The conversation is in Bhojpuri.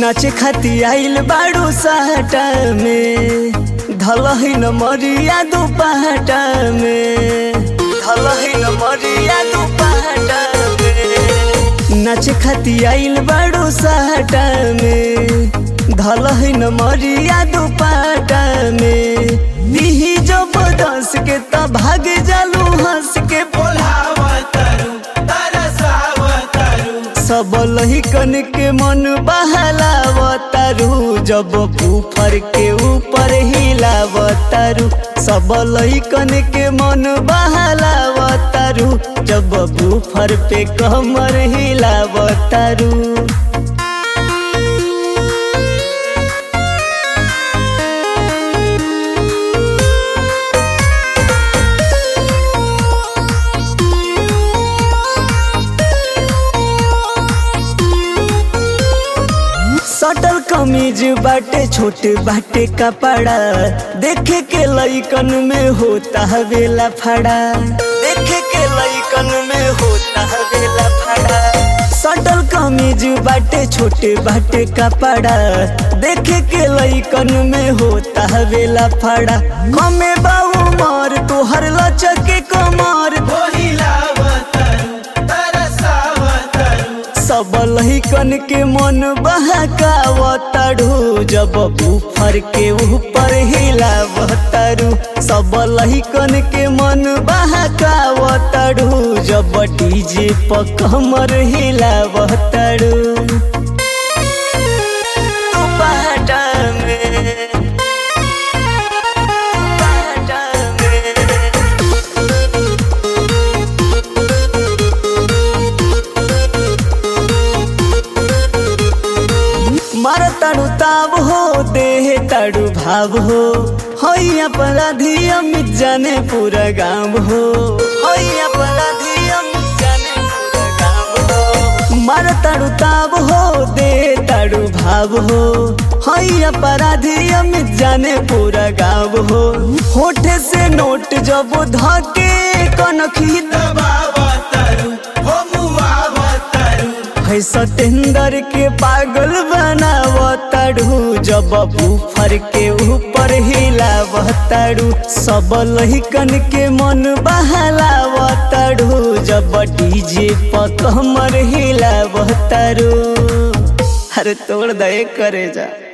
नाचे खाती आइल बाड़ू साटा में धलही न मरिया दुपाटा में धलही न मरिया दुपाटा में नाचे खाती आइल बाड़ू साटा में धलही न मरिया दुपाटा में दिही जब दस के त भाग जालू हंस के बोलावतरू तरसावतरू सब लहिकन के मन बहलावतारू जब ऊपर के ऊपर हिलावतारू सब लहिकन के मन बहलावतारू जब ऊपर पे कमर हिलावतारू सटल कमीज बाटे छोटे बाटे कपड़ा देखे के लइकन में होता हवेला फड़ा देखे के लइकन में होता हवेला फड़ा सटल कमीज बाटे छोटे बाटे कपड़ा देखे के लइकन में होता हवेला फड़ा कमे बाबू मार तोहर लचके कमर बोहिलावतरू तरसावतरू सब लहिकन के मन बहकावतारू जब ऊपर के ऊपर हिलावतारू सब लहिकन के मन बहकावतारू जब डीजे पर कमर हिलावतारू तू बाटा में बाटा में मार ताड़ू ताब हो देह ताड़ू भाव हो हई अपराधी अमित जाने पूरा गाँव हो हई अपराधी अमित जाने पूरा गाँव हो मार ताड़ू ताब हो देह ताड़ू भाव हो हई अपराधी अमित जाने पूरा गाँव हो होठे से नोट जब धके कनखी दबावतरू हो मुआवतरू है सतेंदर के पागल बनावताड़ू जब ऊपर के ऊपर हिलावताड़ू सब लहिकन के मन बहलावताड़ू जब डीजे पर कमर हिलावताड़ू अरे तोड़ दे करे जा